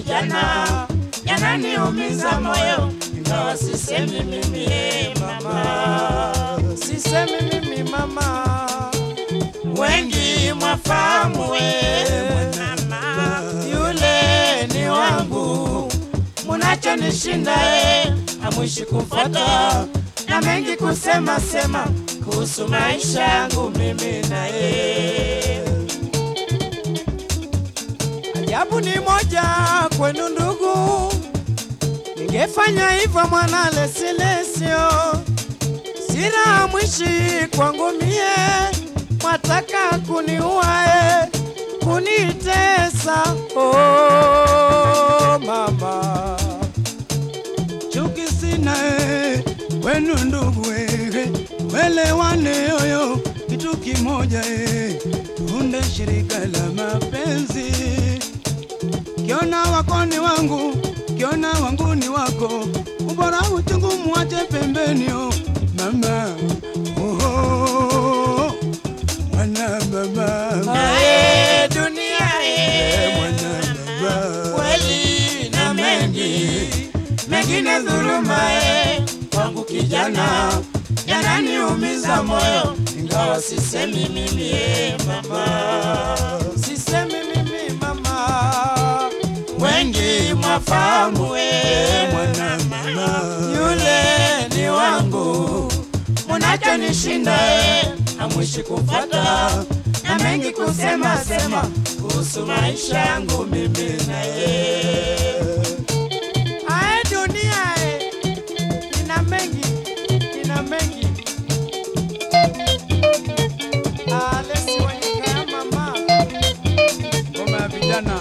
kijana yananiumiza moyo, ingawa sisemi mimi eh, mama, sisemi mimi mama, wengi mwafahamu we mama, yule ni wangu, munachonishinda e, amwishi kumfata na mengi kusema sema kuhusu maisha yangu mimi naye. ajabu ni moja kwenu ndugu, ningefanya hivyo mwana lesilesio, sina mwishi kwangu mie, mwataka kuniua e, kunitesa oh, mama chuki sina eh, wenu ndugu eh, welewane yoyo kitu kimoja eh, tuunde shirika la mapenzi. Kiona wako ni wangu, kiona wangu ni wako, ubora uchungu muache pembeni oh, mama oh, oh, mwana mama Naye dunia e, mwana mama kweli na mengi mengine dhuluma e, kwangu kijana yananiumiza moyo, ingawa sisemi mimi e, mama, sisemi mimi mama, wengi mwafahamu e, mwana mama yule ni wangu, munachonishinda e, amwishi kumfata na mengi kusema sema kuhusu maisha yangu mimi naye. ae dunia e, ina mengi, ina mengi alesi wanyika ya mama ngoma ya vijana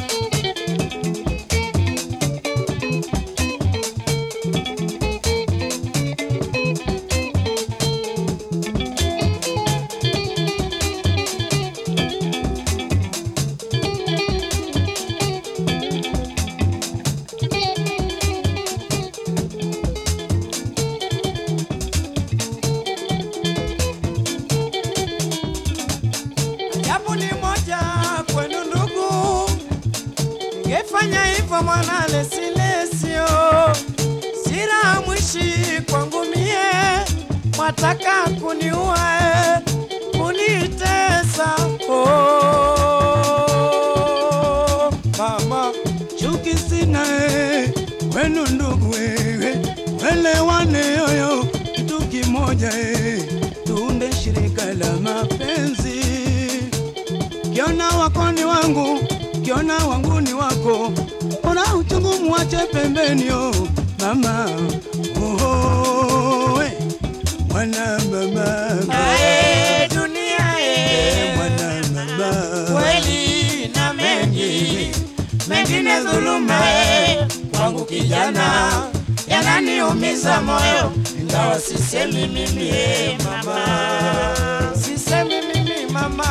Japo ni moja kwenu ndugu, ningefanya hivyo mwana lesilesio, sira mwishi kwangu mie, mwataka kuniua e, kunitesa oh, mama chuki sina eh, wenu ndugu eh, welewane yoyo kitu kimoja eh, tuunde shirika la mapenzi. Kiona wako ni wangu, kiona wangu ni wako, ona uchungu muache pembeni oh, mama oh, oh, eh, mwana mama Ae, dunia e, mwana mama kweli na mengi mengine dhuluma e, kwangu kijana yananiumiza moyo, ingawa sisemi mimi e, mama, sisemi mimi mama,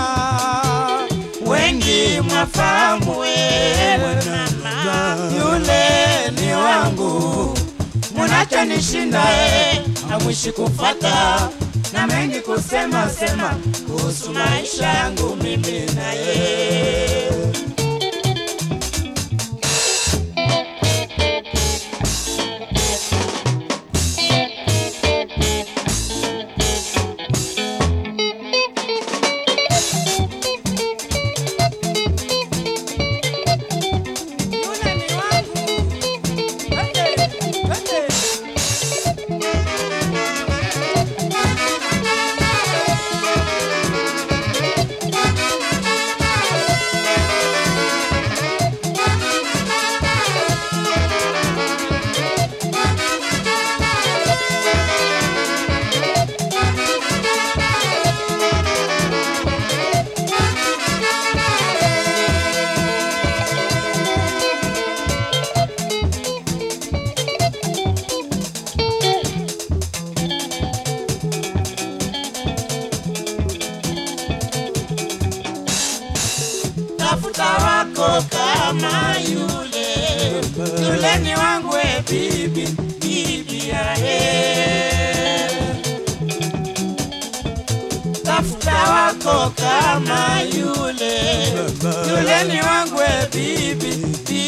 wengi mwafahamu e, mama, yule ni wangu, munachonishinda e, amwishi kufata na mengi kusema sema kuhusu maisha yangu mimi naye. yule ni wangu. Wende, wende. tafuta wako kama yule yule ni wangu e bibi bibi yae tafuta wako kama yule yule ni wangu e bibi bibi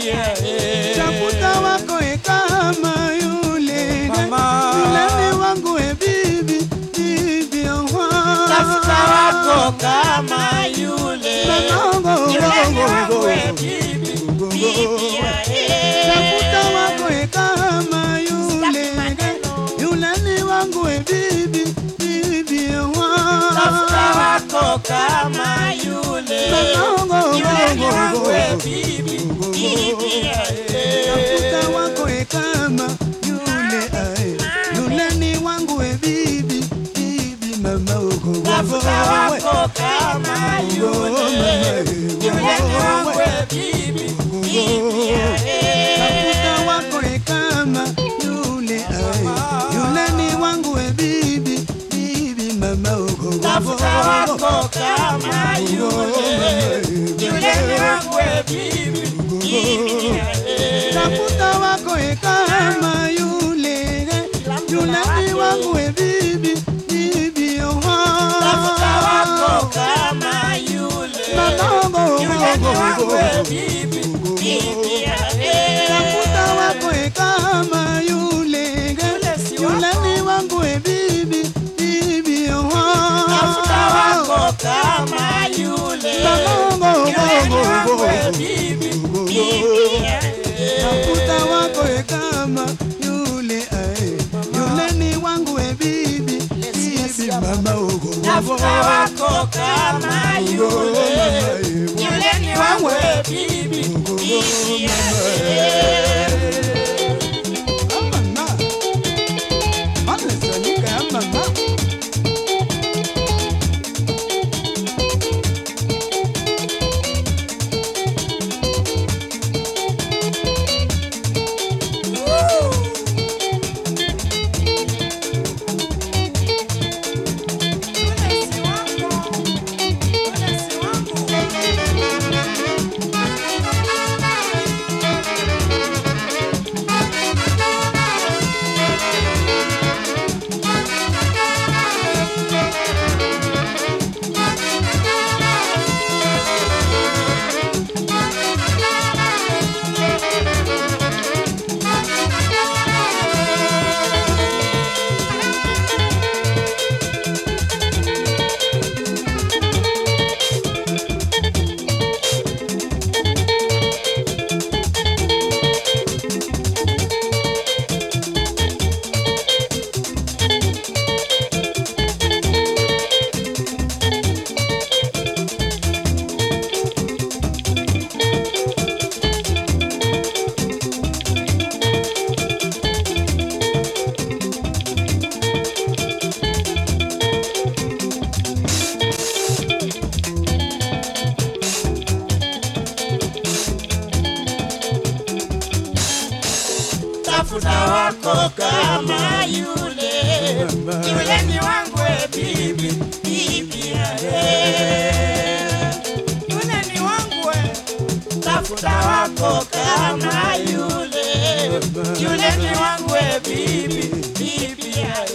eh. tafuta wako e kama yule Mama. yule ni wangu e bibi bibi oha tafuta wako kama yule Manongo, yule ni ngongo, wangu eh, ngongo. bibi bibi eh. tafuta wako e kama yule yule ni wangu e bibi bibi oha tafuta wako kama yule Manongo, yule ni ngongo, wangu eh, ngongo. bibi bibi eh. tafuta wako e kama yule ae yule ni wangu e bibi bibi mama ogo tafuta wako kama yule yule ni wangu eh, bibi bibi eh. tafuta wako e kama yule ae yule ni wangu e bibi bibi mama ogo tafuta wako kama yule yule ni wangu eh, bibi bibi eh. tafuta wako e kama yule yule ni wangu e bibi bibi oha tafuta wako kama yule Manongo, yule ni wangu ngongo, eh, bibi bibi eh. tafuta wako e kama yule yule ni wangu e bibi bibi oha tafuta wako kama yule Manongo, yule ni wangu ngongo, eh, bibi bibi eh. tafuta wako e kama yule ae yule ni wangu e bibi bibi mama ogo tafuta wako kama yule yule ni wangu eh, bibi bibi eh. Mama, mama sonika ya mama tafuta wako kama yule yule ni wangu eh, bibi bibi eh. yule ni wangu eh. tafuta wako kama yule yule ni wangu eh, bibi bibi